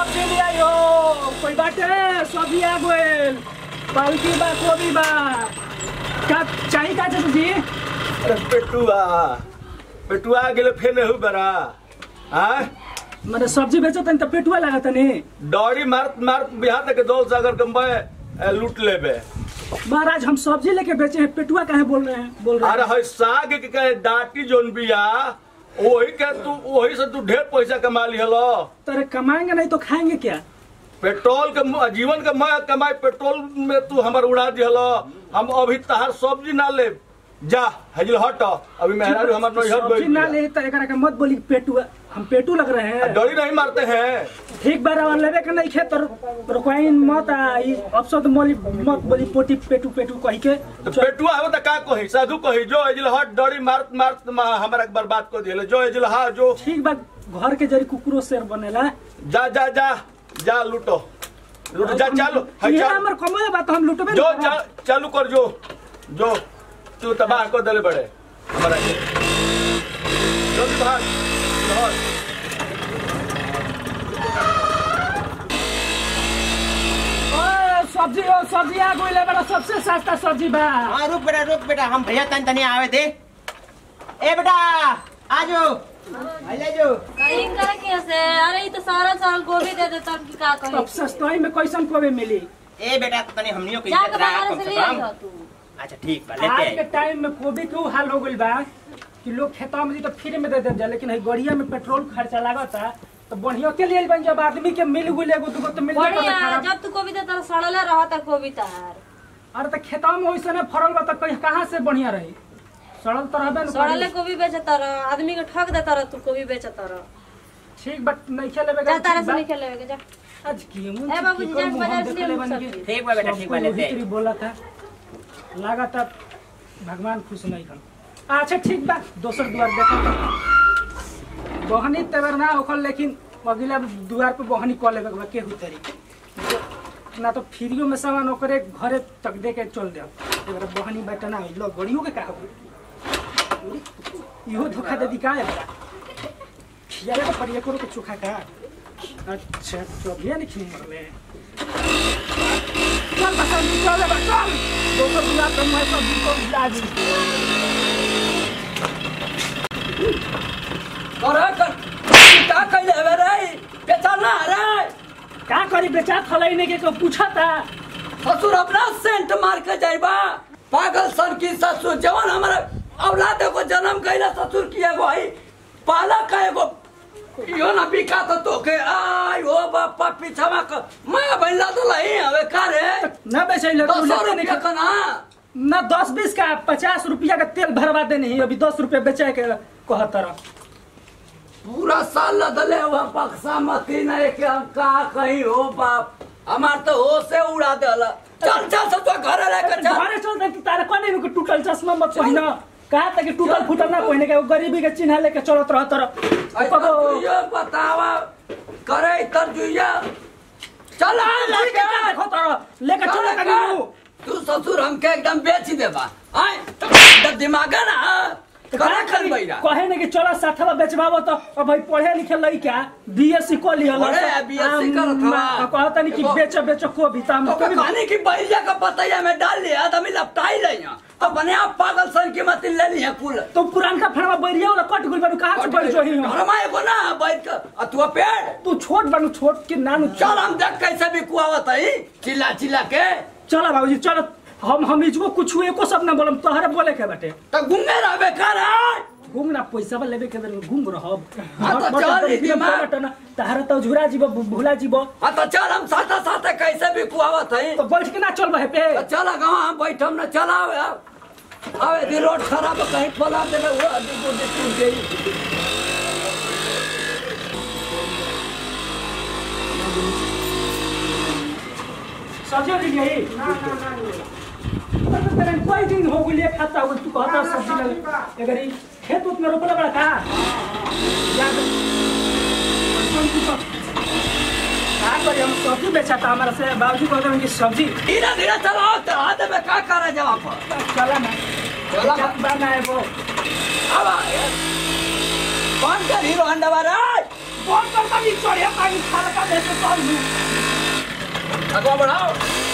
सब्जी ले आयो कोई बाटे सब्जी आ गइल पालकी बा कोबी बा का चाहिए का चाचा जी अरे पेटुआ पेटुआ गेले फेन हु बरा हाँ मैंने सब्जी बेचो तनी तो पेटुआ लागत नी डॉरी मारत मारत बिहार तक दो सागर के मैं लूट लेबे महाराज हम सब्जी लेके बेचे हैं पेटुआ काहे बोल रहे हैं बोल रहे अरे हैं है साग के कहे डाटी जोन बिया वही के तू वही से तू ढेर पैसा कमा लिहलो तेरे कमाएंगे नहीं तो खाएंगे क्या पेट्रोल के म- जीवन के मैं कमाई पेट्रोल में तू हमर उड़ा दिहलो हम अभी तहार सब्जी ना ले जा हजिल हट अभी मेहरारू हमर नैहर सब्जी ना बैठ ले तो एकरा के मत बोली पेटुआ हम पेटू लग रहे हैं डरी नहीं मारते हैं ठीक बार और लेवे के नहीं खे तो रुकवाइन मत आई अपशब्द मोली मत बोली पोटी पेटू पेटू कही के तो पेटुआ हो त का कही साधु कही जो एजिल हट डरी मारत मारत मा- हमरा के बर्बाद कर दिले जो एजिल हा जो ठीक बा घर के जरी कुकुरो शेर बनेला जा जा जा जा लूटो लूटो जा चालू है ये चल हमर कमाए बा तो हम लुटबे जो नहीं करब। चा, चालू कर जो जो तू तबाह कर दले बड़े हमारा के जल्दी भाग भाग ओए, सब्जी ओ सब्जी आ गइल बड़ा सबसे सस्ता सब्जी बा हाँ रुक बेटा रुक बेटा हम भैया तन तनी आवे थे ए बेटा आजो ले जो कहीं करे कैसे अरे ये तो सारा साल गोभी दे देता हम की का अब कही सस्ताई में कैसन कोबे मिली ए बेटा तनी हमनियो के जाके इज्जत रहा बाहर कम से से ले कम आइयो तू अच्छा ठीक बा लेते आज के आइए टाइम में कोबी के ऊ हाल हो गइल बा कि लोग खेता में दी तो फ्री में दे दे जा लेकिन है गड़िया में पेट्रोल खर्चा लागता तो बढ़िया के लिए बन जब आदमी के मिल गुल एगो दुगो तो मिल बढ़िया जब तू गोभी देता सड़ले रहता गोभी तार अरे तो खेता में वैसे ने फरल बा तो कहीं कहाँ से बढ़िया रही सड़ल तो रहबे न सड़ले करी। गोभी बेचता रह आदमी के ठग देता रह तू गोभी बेचता रह ठीक बट नहीं खेले जा तारा से नहीं खेले के जा आज की मुंह ए बाबूजी, जाके बाजार से ले आऊ सब्जी। ठीक बा बेटा ठीक बा लेते आइए बोला था लगा था भगवान खुश नहीं कर अच्छा ठीक बा दोसर द्वार देखो बहनी तेवर ना होखल लेकिन अगला द्वार पे बहनी कह लेबे के बा, केहू तरी ना तो फ्रीओ में सामान ओकरे घरे तक दे के चल दे एबार बहनी बेटा ना लो गड़ियों के का हो इहो धोखा दे दी का है बड़ा खियाले तो परिया करो के चोखा का अच्छा तो अभी नहीं खिनी मरले चल बस चल बस चल दोसर दुआ पे मैं सब को ला दी करे कर का कइले हवे रे बेचा ना रे का करी बेचा थलाई ने के को पूछा था ससुर अपना सेंट मार के जाइबा पागल सन की ससुर जवान हमारे औलाद को जन्म कइला ससुर की एगो है पाला का एगो यो ना बिका तो तोके आई ओ बापा पीछावा क मैं बइला तो लही हवे का रे ना बेचे ले दस सौ रुपया का ना ना दस बीस का पचास रुपया का तेल भरवा देने ही अभी दस रुपया बेचे के कहतर पूरा साल लदले हुआ बक्सा मती नहीं के हम कहा कहीं हो बाप हमार तो हो से उड़ा देला चल चल सब तो घर लेकर चल घरे चल दे तारे कोने में के टूटल चश्मा मत पहिना कहा था कि टूटल फूटल ना पहिने के वो गरीबी के चिन्ह लेके चलत रह तर ऐसा तुझे बतावा करे तर जुया चल आ लेके देखो तर लेके चल चल कभी तू ससुर हमके एकदम बेच देबा आए जब दिमाग है ना करे खन बैरा कहे ने कि चलो साथवा बेचबाबो तो अब भाई पढ़े लिखे लइका बीएससी क लिहल पढ़े, BSc करत हवा। कहता नहीं कि देखो। बेच बेच को भी ताम तो कहानी की बैरिया का पतैया में डाल लिया तो मैं लपटाई रही हूँ तो बने आप पागल सन की मत ले ली है कुल तो पुरानका फड़वा बैरिया वाला कट गुल बानू कहां से बैठ जो ही घर में एगो ना बैठ कर अतुआ पेड़ तू छोट बानू छोट के नानू चल हम देख कैसे भी कुआवत है चिल्ला चिल्ला के चलो बाबूजी चलो हम हम इजको कुछ एको सब ना बोलम तोहरे बोले के बाटे तो घूमे रहबे कर आय। घूम ना पैसा बा लेबे के बेर में घूम रहब हाँ तो बट- चल बट- ई दिमाग। बट- ना तहरा तो झुरा जीव भूला जीव हाँ तो चल हम साथे साथे कैसे भी कुआवत है तो बैठ के ना चल बहे पे तो चल गाँव हम बैठम न चल आवे आवे दी रोड खराब है, कहीं फला देवे वो आदमी को देख टूट गई सब्जी ले गई ना ना ना तेरे कोई दिन हो गई खाता हो तू कहता सब्जी ले अगर ई खेत उत में रोपला बड़ा का याद सुन तू तो का करी हम सब्जी बेचा था हमारा से बाबूजी कहते हैं कि सब्जी धीरे धीरे चलाओ चला देवे का करे जवाब पर चला ना चला चला बना है वो अब आए। कौन कर हीरो हंडा वाला कौन करता नहीं चढ़िया पानी खाल का दे के चल लू आगे बढ़ाओ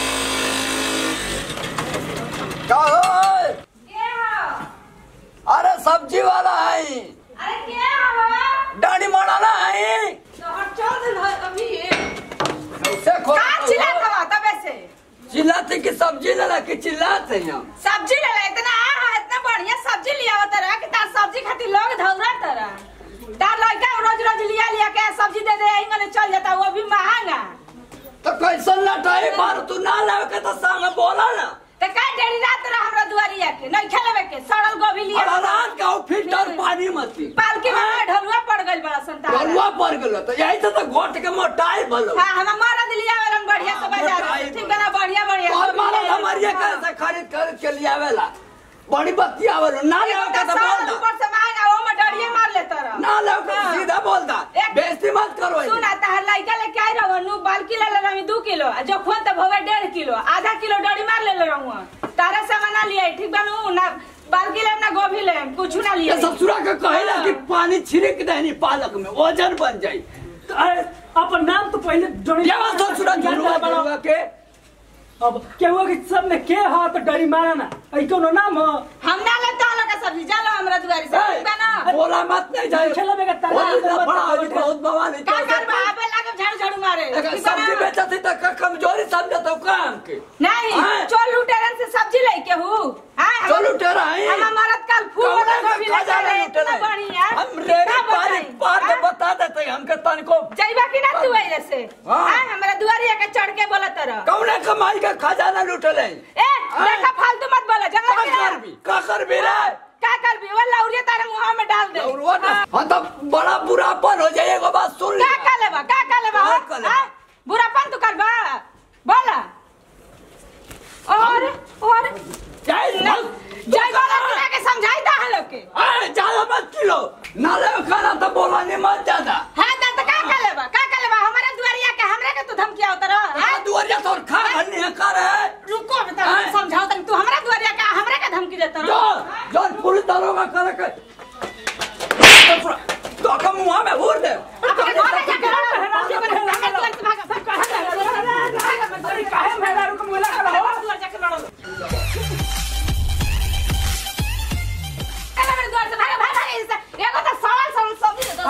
का हो के हो अरे सब्जी वाला है अरे के हो डानी मड़ाना है तो हट चल दे भाई अभी कैसे खो का चिल्लात हवा तबे से चिल्लाते कि सब्जी लेला कि चिल्लाते हैं सब्जी ले ले इतना आ इतना बढ़िया सब्जी लिया तरा कि तार सब्जी खातिर लोग धौरा तरा तार लड़का रोज रोज लिया लिया के सब्जी दे दे इंगने चल जाता वो भी महंगा तो कैसन लटाई मार तू ना लावे के तो संग बोला ना तो का डेरी रात रहा हमरा दुआरिया के नहीं खेलवे के सड़ल गोभी लिया और रात का वो फिल्टर पानी मत पी पालकी में ढलुआ पड़ गइल बड़ा संतान गलुआ पड़ गेलो तो यही से तो घोट के मोटाई भलो हां हम मरद लिया वाला बढ़िया से बाजार से। ठीक बना बढ़िया बढ़िया और सब्जी मारा ले हमारी ले। कैसे खरीद खरीद के लिए आवेला बड़ी बत्ती आवेलो ना एगो लावे के तो तो बोल सड़ल दा ऊपर से महंगा वो में डरिए मार लेता रहा ना लावे के हाँ। सीधा बोल दा एक- बेइज्जती मत करो सुन आ तहर लइका लेके आई रहू नु बाल्की ले ले रही दू किलो आ जो खोन त भवे डेढ़ किलो आधा किलो डरी मार ले ले रहू तारा से मना लिया ठीक बनू ना बाल्की ले ना गोभी ले कुछ ना लिया ये ससुरा के कहेला कि पानी छिड़क देनी पालक में वजन बन जाई अरे अपन नाम तो पहले जोड़ी ये बात ससुरा झुलवा झुलवा के अब केहू के सब में के हा तो डरी मारा ना ऐ कोनो नाम हो हम ना ले तो लगा सब्जी चलो हमरा दुआरी से ठीक बना ए, बोला मत नहीं जाए खेला में का तरह बोली ना, मत बड़ा बताओ। आज बहुत बवाल का कर बा आबे लागे झाड़ू झाड़ू मारे अगर ठीक सब्जी बना? बेचा थी तो का कमजोरी समझा तो काम के नहीं हाँ। चोल लुटेरन से सब्जी लेके हूँ हां चल उठेरा है हम मरद कल फूल कौन वाला है गोभी खा लेके जाना आए, लुटेरा इतना बढ़िया हम रेडी का पानी बताई? पार के हाँ? बता देते हैं हमके तन को जाइबा कि ना तू ऐसे से हाँ। हां हमरा दुआरी के चढ़ के बोला तरह कौने कमाई का खजाना लुटले ए देखा फालतू मत बोला का जंगल में कर भी का कर भी रे का कर भी वो लौरिया तारे मुंह में डाल दे और वो ना हाँ तो बड़ा बुरापन हो जाए एगो बात सुन का ले का लेबा का का लेबा का का लेबा? हाँ? बुरापन तू करबा बोला और और जाए जय बोला कि के समझाई ता हम लोग के अरे ज्यादा मत किलो ना ले खाना तो बोला नहीं मत ज्यादा हां ता का का लेबा का का लेबा हमारे दुआरिया के हमरे के तू धमकिया उतर हाँ दुआरिया तो खा घन्नी है कर है रुको बेटा हाँ? समझाओ तक तू हमरा दुआरिया के हमरे के धमकी देता जो रहो जो पुलिस दारोगा कर के तो का मुंह में भूर दे अपने घर में जाके लड़ो अरे काहे मेहरारू को मुला कर हो दुआर जाके लड़ो अरे मेरे द्वार से भागा भागा भागा ऐसे एगो तो सवाल सवाल सब्जी दे दो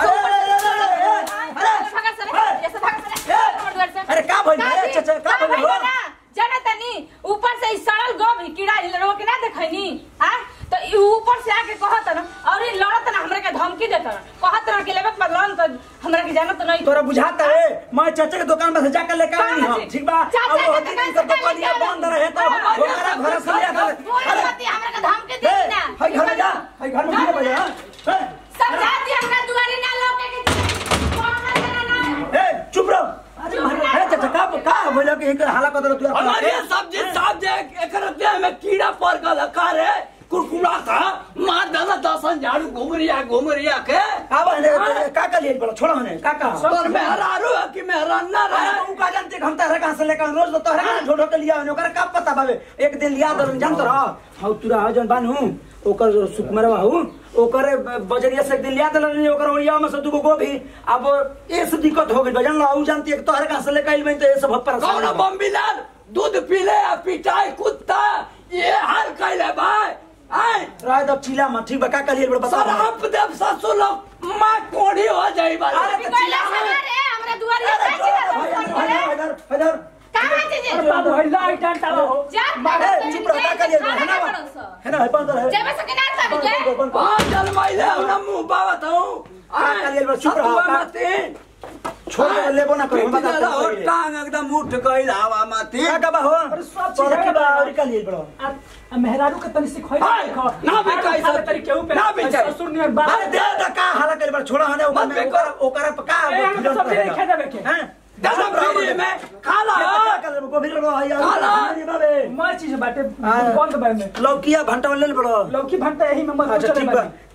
भागा सरे ऐसे भागा सरे हमारे द्वार से अरे का भइल है? अच्छा, अच्छा, का अरे भइल हो? भइल ना जाने तनी ऊपर से ई सड़ल गोभी कीड़ा लो के ना देखनी हां तो ई ऊपर से आके कहत ना और ई लड़त ना हमरे के धमकी देत ना कहत ना कि लेबे बदलान तो हमरा के जानत नहीं तोरा बुझाता है मैं चाचा के दुकान में से जाकर लेकर आई कहाँ हूं से? ठीक बा चाचा अब के होती दुकान दिन से सब कहाँ दुकानिया लेके बंद रहे तो हाँ, हमारा घर से लिया कर बोल अरे मत हमरा के धमकी ए, दे ना हाय घर में जा हाय घर में गिरे बजा हां समझा दिया हमरा दुआरे ना लोके के कौन ना ना ए चुप रहो अरे महाराज, अरे चाचा का का बोला कि एक हाला कर दो तू हमारे सब्जी साहब जे एकर देह में कीड़ा पड़ गल का रे कुरकुरा था मार दादा दसन झाड़ू घूम रिया घूम रिया के आवा ने का का लिए बोला छोड़ा हने का का और मेहरारू है कि मेहराना अरे रहे तू का जानते हम तारे कहां से लेकर रोज तो तारे कहां ढोढो के लिया हने ओकरा का पता बाबे एक दिन लिया दर जानत रह हाउ तुरा हा जन बानू ओकर सुकुमरवा हूँ ओकर बजरिया से एक दिन लिया दल ओकर ओरिया में से दुगो गोभी अब ये से दिक्कत हो गई बजन ला ऊ जानती है कि तोहरे कहां से लेकर आइल में तो ये सब परेशान कौन हो गए। बम्बीलाल दूध पीले आ पिटाई कुत्ता ये हाल कैले भाई आए राय दब चिला में ठीक बा का करिए बड़ा बता शराब देव ससुर लोग माँ कोढ़ी हो जाई बारे अरे तो चिल्ला रे हमरा दुआरे अरे का जो इधर इधर इधर कहां से जे अरे बाबू हल्ला आई डांटा हो जा ए, चुप रहो, का करिए है ना है ना है बंद है जेबे से के ना सब के बंद कर हाँ जलमाइले हमरा मुंह बावत हूँ हाँ, कल ये बार चुप रहो, का- छोड़ दे, लेबो ना करो, हम बता देते हैं पहले। टांग एकदम उठ गई हवा माती का का बा हो अरे सब चीज पर है की बा बा। और का लिए बड़ो आ आ मेहरारू के तनी सिखोई हाय, ना बेचाई सब। तरी केहू पे ना बेचाई। ससुर नियर बात अरे दे दे का हाला कर बड़ छोड़ा हने ओकर मत में बेको। ओकर ओकर पे का ए, हम तो सब चीज लिखे देबे के। हैं दादा फ्री में खाला को भी रो है काला। यार बाबे मर चीज बाटे हाँ। बंद बा में लौकिया भंटा ले बड़ो लौकी भंटा यही में मत अच्छा चले ठीक बा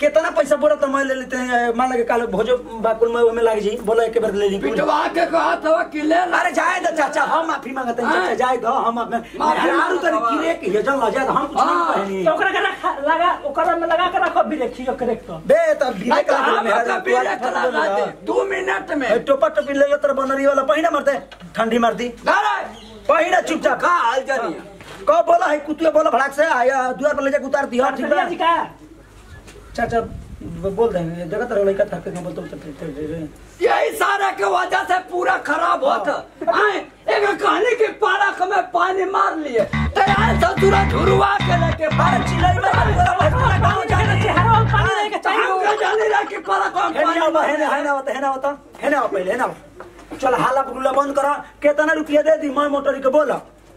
कितना पैसा बोला तो मैं ले लेते हैं मान लगे काल भोजो बाकुल में में लाग जी बोलो एक बार ले ली पिटवा के कहा था कि ले ला अरे जाए दो चाचा हम माफी मांगते हैं चाचा जाए दो हम अपने माफी माफी तो मांगो। किरे के जन ल जाए हम कुछ नहीं हाँ, कहनी तो ओकरा के रखा लगा ओकरा में लगा के रखो भी देखियो करेक्ट तो बे तब भी नहीं तो हम का बीरे करा दे दो मिनट में टोपा टोपी ले तर बनरी वाला पहिना मरते ठंडी मारती अरे पहिना चुपचाप का हाल जानी कब बोला है कुतिया बोला भड़ाक से आया दुआर पर ले जाके उतार दिया ठीक भैया बा जी का चाचा बोल देंगे जगह तरह लड़का था के बोलते बोलते यही सारा के वजह से पूरा खराब होता आए एक कहानी के पारक में पानी मार लिए तैयार ससुरा झुरवा के लेके बाहर चिल्लाई में गाँव जाने चेहरा में पानी लेके चाहिए हम के जाने ला कि पारक में हेने पानी आओ मार हेने हेने आवता हेने आवता हेने आओ पहले हेने आओ चल हाला बुगला बंद करा कितना रुपया दे दी मैं मोटर के बोला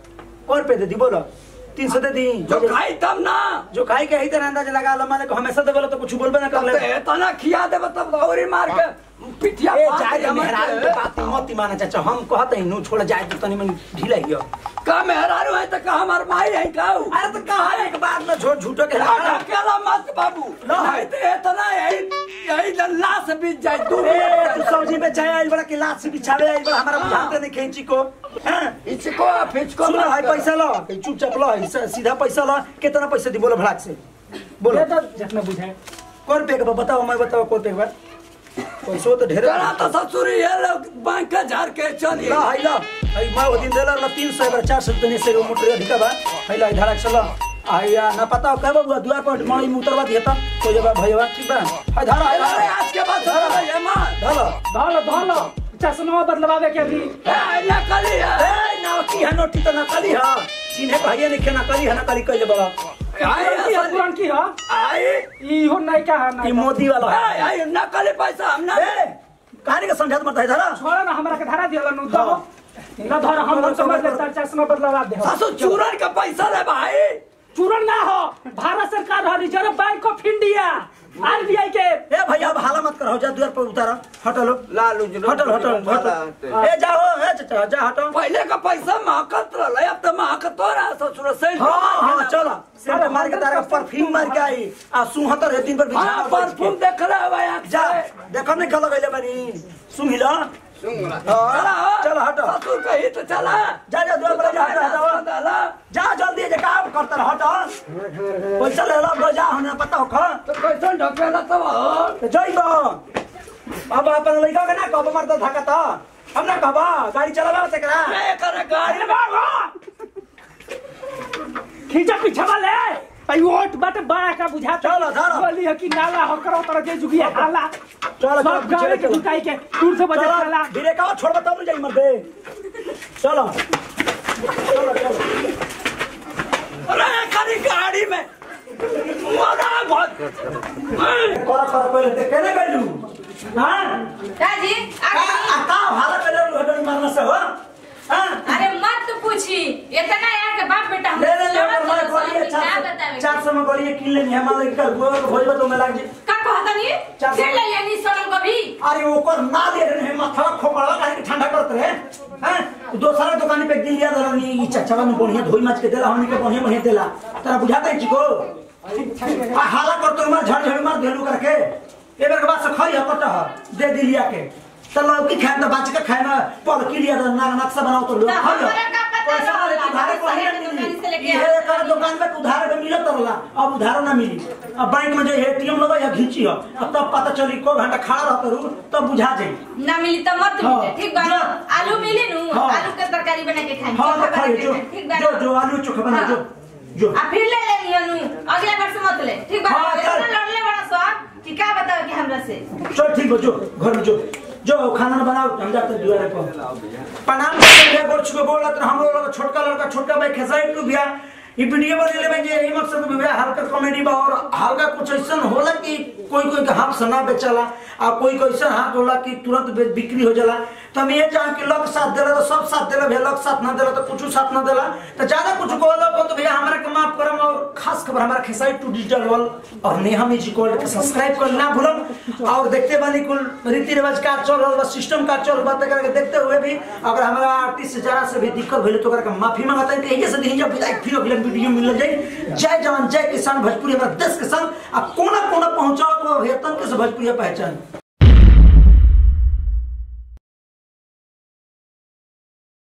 और पे दे दी बोला तीन सौ दे दी जो खाई तब ना जो खाई के ही तरह अंदाज लगा ला मैंने हमेशा दे बोला तो कुछ बोलबे ना कर ले तो इतना खिया देबे तब औरी मार के पिठिया ए फाड़ जाए के दे हमर मेहरारू के बात मत माना चाचा हम कहते हैं नु छोड़ जाए तो तनी मन ढीला हियो का मेहरारू है तो का हमार माई है का अरे तो कहा एक बात में झूठ झूठो के और अकेला मत बाबू लो। नहीं तो इतना यही यही जल्ला से बीत जाए तू ए तू सब्जी में चाय आई बड़ा के लात से बिछावे आई बड़ा हमारा बुझाते नहीं खेची को हैं इसको फिचको सुनो भाई पैसा लो कहीं चुपचाप लो ऐसा सीधा पैसा लो कितना पैसा दी बोलो भड़ाक से बोलो ये तो जितना बुझाए कौन पे का बताओ मैं बताओ कौन पे का पैसो तो ढेर तेरा तो ससुर ये लोग बैंक के झाड़ के चली ला हाई ला हाई मैं वो दिन देला ला 300 बार 400 देने से मोटर अधिका बा हाई ला धड़क चलो आया ना पता हो कब बुआ दुआ पर मई मुतरवा दिया था तो जब भैया ठीक बा हाई धरा हाई अरे ला आज के बाद धरो ये मार धरा धोलो धोलो चश्मा बदलवावे के अभी ए नकली है ए ना की है नोटी तो नकली है चिन्हे भैया ने के नकली है नकली कइले बड़ा आई पुरान की है, पुरान की हो आई ई हो नहीं का है ई नहीं मोदी वाला है आई आई नकली पैसा हम ना ए कहानी का समझात मत है धरा छोड़ा ना हमरा के धरा दिया नु दो ना धर हम हम समझ ले तार चश्मा बदलवा दे ससुर चूरन का पैसा ले भाई चूरन ना हो भारत सरकार हो reserve bank of India RBI के ए भैया अब हाला मत करो जा द्वार पर उतारा हटो लो लालू हटो हटो हटो ए जाओ ए चाचा जा हटो पहले का पैसा महकत रहा अब तो महकत हो रहा ससुर से हाँ हाँ चलो सेंट मार के तारा परफ्यूम मार के आई आ सुहतर है दिन पर हाँ बिछाना परफ्यूम देख रहे हो भाई आँख जा से। देखो नहीं कल गइले बानी सुन हिला चला हो। चलो हटो ससुर कही तो चला जा जा द्वार पर जा हटो हटो चला जा जल्दी जे काम करता रह हटो पैसा ले लो गो जा होने पता हो खा तो कैसे ढकेला तब हो तो जइबो अब अपन लइका के ना कब मरता धका त हम ना कहबा गाड़ी चलावा से करा मैं करे गाड़ी खींचा पीछा वाले आई वोट बाटे बड़ा का बुझा चलो, चलो। बोली है कि नाला हो करो तर जे जुगिया हाला चलो, चलो, सब गावे के चलो। जुटाई के दूर से बजे चलो हाला धीरे का छोड़ तब जाई मर दे चलो चलो चलो अरे खाली गाड़ी में मरा बहुत कर कर पहले ते केने गइलू हां दादी आ आगे का भाला पहले हटो मारना से हो हां अरे मत पूछी इतना यार के बाप बेटा हम ले ले ले लड़त मैं रहो, बोलिए क्या चार बतावे चार सौ में बोलिए किन लेनी है मान लेकर गोवा को भोजबा तो में लाग जी का कहता नहीं चार सौ। फिर ले यानी सोनम को भी अरे ओकर ना दे रहे हैं माथा खोपड़ा काहे के ठंडा करत रहे हैं दोसरा दुकान पे एक दिन लिया दरनी ई चचवा में बढ़िया धोई माछ के देला हमनी के बढ़िया बढ़िया देला तोरा बुझाता है चिको आ हाला कर तो मार झड़ झड़ मार देलू करके ए बेर के बाद से खई हपट दे दिलिया के चलो की खाए तो बाच के खाए ना पल की लिया तो ना नक्शा बनाओ तो लो तो खा लो हमरा का पता पैसा रहो, वाले उधारे को शहर नहीं के दुकान से लेके मिली ये कर दुकान पे उधारे पे मिलत रहला अब उधारो ना मिली अब बैंक में जो एटीएम लगा या घींची हो अब तब पता चली को घंटा खड़ा रहत रहू तब बुझा जाई ना मिली तो मत हाँ। मिले ठीक बा जा। आलू मिली नु हाँ। आलू के तरकारी बना के खाएंगे हाँ चोखा तो खाइए बना के जो खाएंगे, ठीक बा जो ना? जो आलू चोखा बना हाँ। जो जो आ फिर ले लेनी अनु अगले बार से मत ले ठीक बा हाँ, चल। इतना लड़ले बड़ा सो कि का बताओ कि हमरा से चल ठीक बा जो घर में जो जो खाना बनाओ हम जाते हैं दुआरे पर प्रणाम करते हैं गोड़ छुके बोल रहे हम लोग छोटका लड़का छोटका भाई खेसाई टू भैया ये वीडियो बने ले भाई यही मकसद में भैया हल्का कॉमेडी बा और हल्का कुछ ऐसा होला कि कोई कोई के हाथ से ना बेचला आ कोई कोई ऐसा हाथ होला कि तुरंत बे- बिक्री हो जाला तो हम ये चाह कि लोग साथ देला तो सब साथ देला भैया लोग साथ ना देला तो कुछ साथ ना देला तो ज्यादा कुछ कहला तो भैया हमरा के माफ करम और खास खबर हमारा खेसारी टू डिजिटल वर्ल्ड और नेहा म्यूजिक वर्ल्ड के सब्सक्राइब कर ना भूलन और देखते बानी कुल रीति रिवाज का चल रहा बा सिस्टम का चल बा तक देखते हुए भी अगर हमारा आर्टिस्ट जरा से भी दिक्कत भइले तो ओकरा के माफी मांगता है यही से दिन जब विदाई फिर अगले वीडियो मिल जाए जय जवान जय किसान भोजपुरी हमारा देश के संग आ कोना कोना पहुंचाओ तो वेतन के से भोजपुरी पहचान